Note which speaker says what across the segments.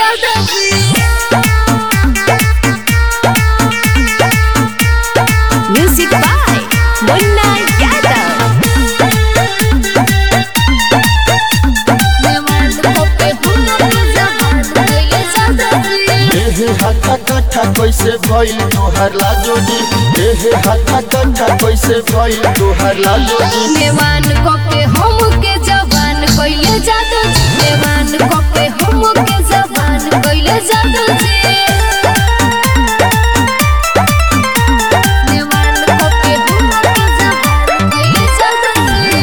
Speaker 1: जादू जी
Speaker 2: Music by Munna Yadav.
Speaker 1: देवान कोके हुनर जहान कैले जादू जी
Speaker 3: एहे हाथा काठा कैसे भइल तोहर लाजो जी एहे हाथा काठा कैसे भइल तोहर लाजो जी
Speaker 1: देवान कोके हम के जवान कैले जादू जी देवान कोके हम के जवान कैले जादू जी देवान कोके हम के जवान कैले जादू जी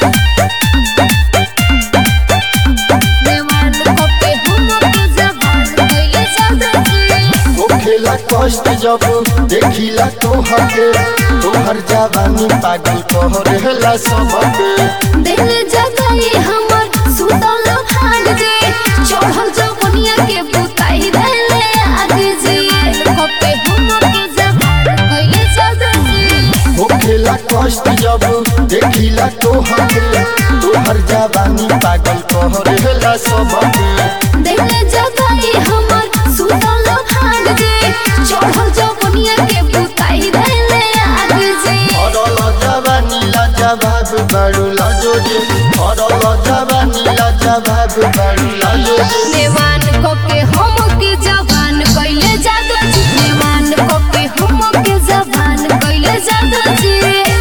Speaker 1: देवान कोके हम के जवान कैले जादू जी
Speaker 3: होखेला कष्ट जब देखिला तोहर के तोहर जवानी पागल कहरेला सबके
Speaker 1: दिल जगाई हमर सुतल भाग जे चढ़ल जवनिया के बुताई देले आग जे कपे हम के जवान कैले जादू जी
Speaker 3: होखेला कष्ट जब देखिला तोहर के तोहर जवानी पागल कहरेला सबके
Speaker 1: दिल जगाई हमर सुतल भाग जे चढ़ल जवनिया के बुताई देले आग जे
Speaker 3: अरल जवानी लाजवाब बारू लाजो जी अरल जवानी लाजवाब बारू लाजो जी
Speaker 1: देवान कपे हम के जवान कैले जादू जी देवान कपे हम के जवान कैले जादू जी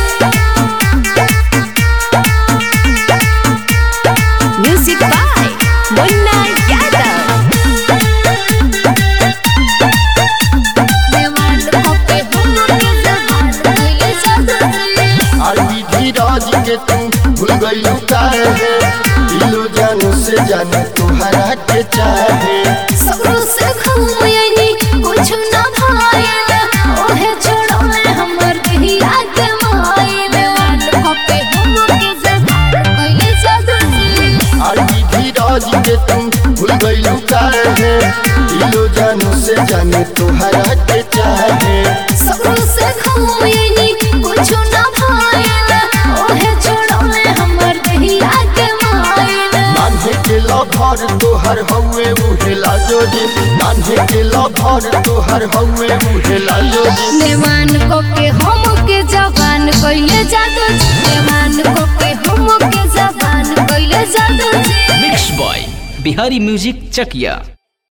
Speaker 2: Music by Munna Yadav.
Speaker 1: देवान कोके हम के जवान कैले जादू जी
Speaker 3: और विधि राज के तू भूल गईलू काहे दिलो जानू से जाने तुहरा के चाहे
Speaker 1: सगरो से घूमयनी कुछ न भाईल ओहे छोड़ले हमर दिया के माईल देवान कोके हम के जवान कैले जादू जी
Speaker 3: और विधि राज के तू भूल गईलू काहे दिलो जानू से जाने तुहरा के चाहे
Speaker 1: सगरो से घूमयनी कुछ न भाईल ओहे छोड़ले हमर दिया के माईल
Speaker 3: नान्हे के लभर तोहर हउए उहे लाजो जी नान्हे के लभर तोहर हउए उहे लाजो जी
Speaker 1: देवान कोके हम के जवान कैले जादू जी देवान कोके हम के जवान कैले जादू जी
Speaker 4: मिक्स बॉय बिहारी म्यूजिक चकिया